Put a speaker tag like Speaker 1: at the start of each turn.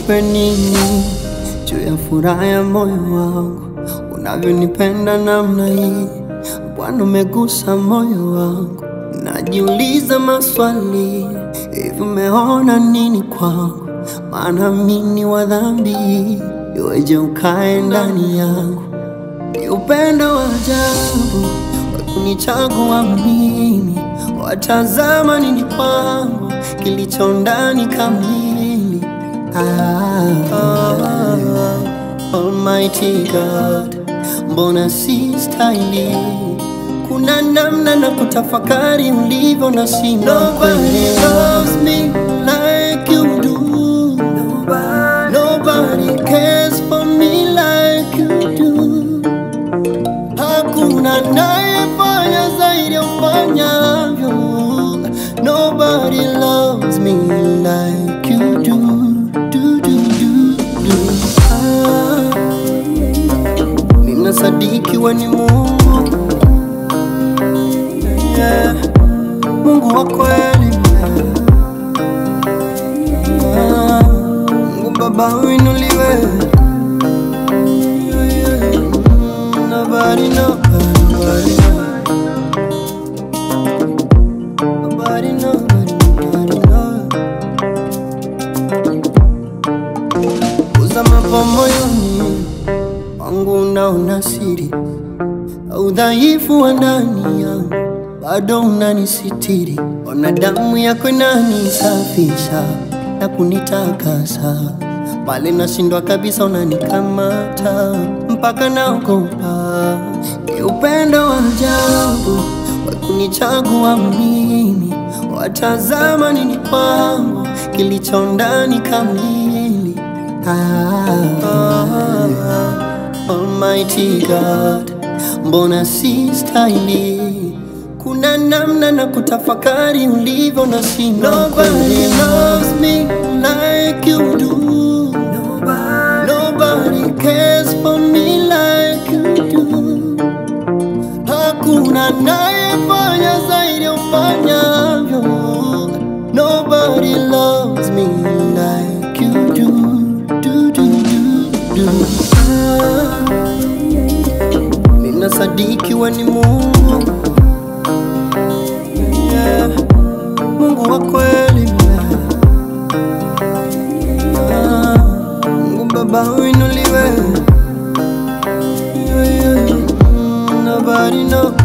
Speaker 1: nikupe nini juu ya furaha ya moyo wangu, unavyonipenda namna hii Bwana, umegusa moyo wangu. Najiuliza maswali, hivi umeona nini kwangu? Maana mimi ni wa dhambi, iweje ukae ndani yangu? Ni upendo wa ajabu wa kunichagua mimi, watazama nini kwangu kilicho ndani kamili. Ah, ah, Almighty God, mbona si stahili? Kuna namna na kutafakari ulivyo na sina Nobody loves me like you do. Nobody cares for me like you do. Hakuna nayefanya zaidi ya ufanyavyo. Nobody loves me like you do. Do, do, do, do. Ah, ninasadiki we ni Mungu yeah. Mungu wa kweli Ah, Mungu Baba uinuliwe Yeah, yeah. Mm, Nobody, nobody, nobody, nobody, nobody, nobody, nobody. Uza mambo moyoni wangu unaona siri udhaifu wa ndani yangu bado unanisitiri. Ona damu yako inanisafisha na kunitakasa, pale nashindwa kabisa unanikamata mpaka naogopa. Ni upendo wa ajabu wa kunichagua mimi, watazama nini kwangu kilicho ndani kamili. Ah, ah, ah, Almighty God, mbona si stahili? Kuna namna na kutafakari ulivyo na sina Nobody loves me like you do. Nobody cares for me like you do. Hakuna nayefanya zaidi ya ufanyavyo. Nobody loves me like you do. Do, do, do, do. Ah, Ninasadiki we ni Mungu yeah. Mungu wa kweli Ah, Mungu Baba uinuliwe yeah, yeah. Mm, Nobody, nobody